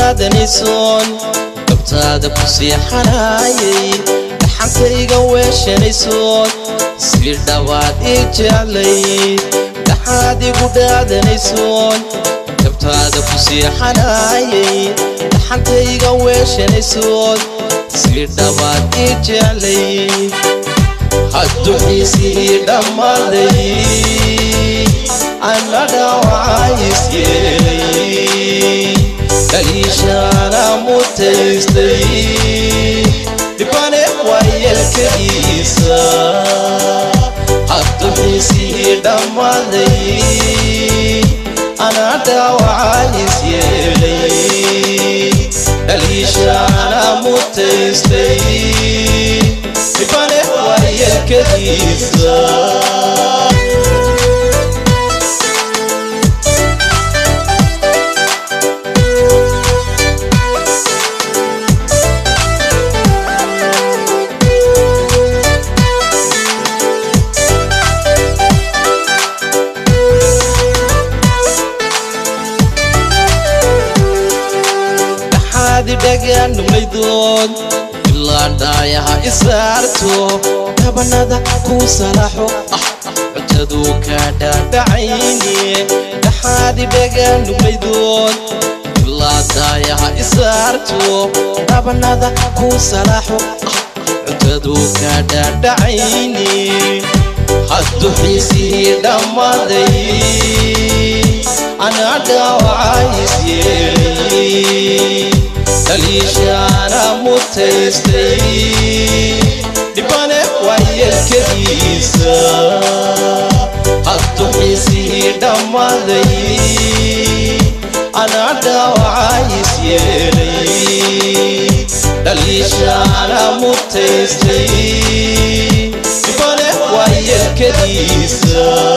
dhaadanaysoon dabtaada ku siixanayay dhaxantayga weeshanaysoon si dhawaad ii jeclay dhaxaad igu dhaadanaysoon dabtaada ku siixanayay dhaxantayga weeshanaysoon si dhawaad ii jeclay hadduu xiisii dhammaaday annaga wacays yeelay kaliishaana mutaystay dhibane waayelkadiisa hadduu xiisii dhammaaday annaga wacays yeelay kaliishaana mutaystay dhibane waayelkadiisa dhaganumaydood ilaa dhaayaha isaarto dabanada ku salaxo ah cuntaduu kaa dhaadhacayne dhaxaadi dhaganumaydood ilaa dhaayaha isaarto dabanada ku salaxo ah cuntaduu kaa dhaadhacayne hadduu xiisii dhammaaday anaa dhaawacays yeelay kaliishaana mutaystay dhibane waayelkadiisa hadduu xiisii dhammaaday anaa dhaawacays yeelay kaliishaana mutaystay dhibane waayelkadiisa